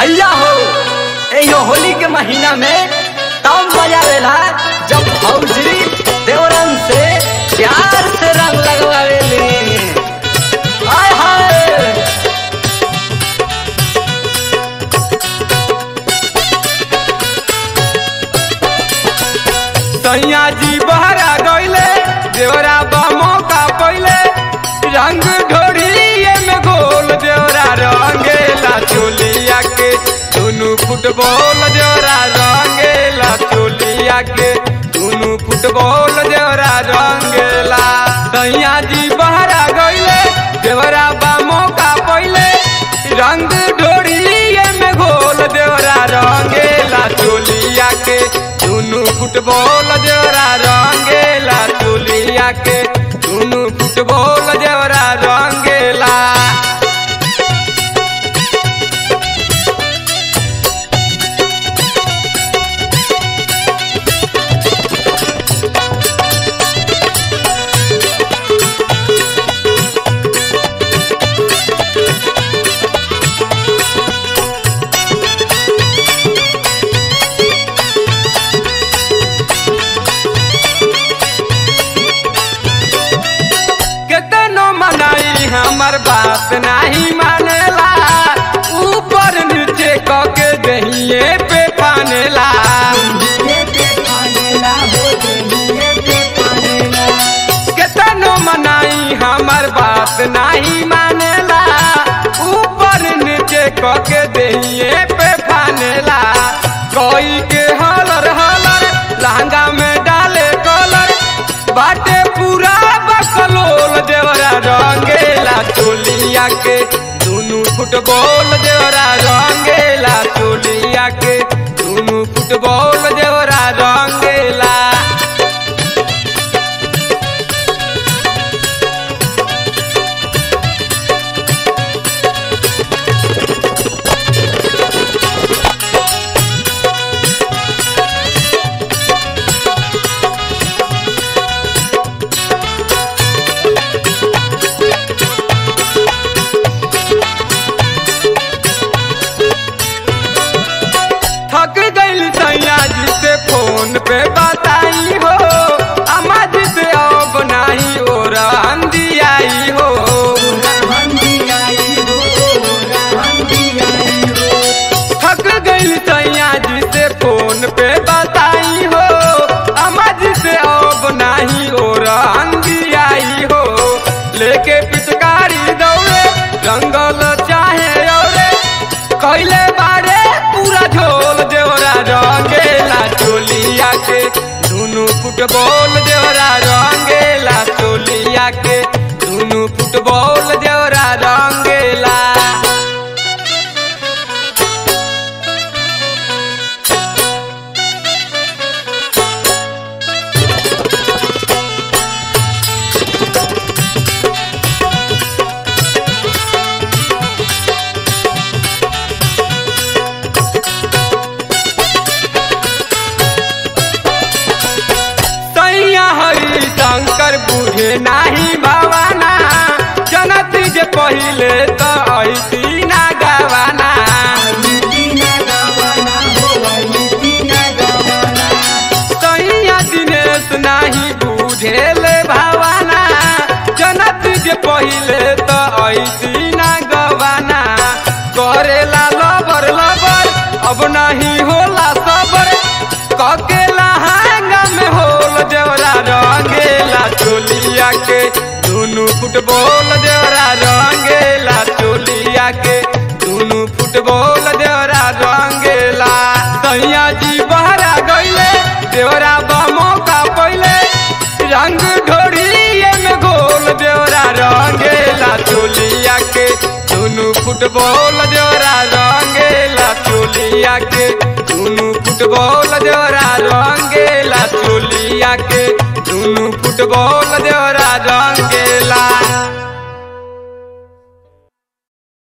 भैया हो एयो होली के महीना में तब मजा लेला जब भौजी देवरन से प्यार से रंग लगवावेली हाय हाय सैया जी बहरा गईले देवरा बा मौका पहिले रंग ढोड़िए में गोल देवरा रंगेला चोलिया के दुनू फुटबॉल देवरा रंगेला चोलिया के दुनू फुटबॉल देवरा रंगेला सैया जी बहरा गईले देवरा बा मौका पहिले रंग ढोड़िए में घोल देवरा रंगेला चोलिया के दुनू फुटबॉल देवरा रंगेला चोलिया के दुनू फुटबॉल देवरा रंगेला केतनो मनाई हमर बात नहीं मानेला ऊपर नीचे कके दहिए पे पानेला केतनो मनाई हमर बात नहीं मानेला ऊपर नीचे कके दहिए पे पानेला कोई के हलर हलर लहंगा में डाले कलर बाटे पूरा बकलोल देवरा रंगेला चोलिया के दुनू फुटबॉल देवरा रंगेला चोलिया के दुनू फुटबॉल देवरा रंगेला थक गइल सैया जी से फोन पे बताई हो अम्मा जी से अब नाही और अंधी आई हो थक गइल सैया जी से फोन पे बताई हो अम्मा जी से अब नाही और अंधी आई हो लेके पिचकारी दौड़े जंगल चाहे औरे कैले बारे पूरा झोल देवरा रंगेला चोलिया के दुनू फुटबॉल देवरा रंगेला चोलिया के दुनू फुटबॉल देवरा रंगेला सैया हरि शंकर बुझे नाही भवाना जनत जे पहिले त ऐसी ना गवाना सैया दिनेश नाही बुझेले भवाना जनत जे पहिले त ऐसी ना गवाना करेला लबर लबर अब नहीं होला सबर ककेला हांगा में होल देवरा रंगेला चोलिया के दुनू फुटबॉल देवरा रंगेला चोलिया के दुनू फुटबॉल देवरा रंगेला सैया जी बहरा गईले देवरा बा मौका पहिले रंग ढोड़िए में गोल देवरा रंगेला चोलिया के दुनू फुटबॉल देवरा रंगेला चोलिया के दुनू फुटबॉल देवरा रंगेला चोलिया के दुनू फुटबॉल देवरा रंगेला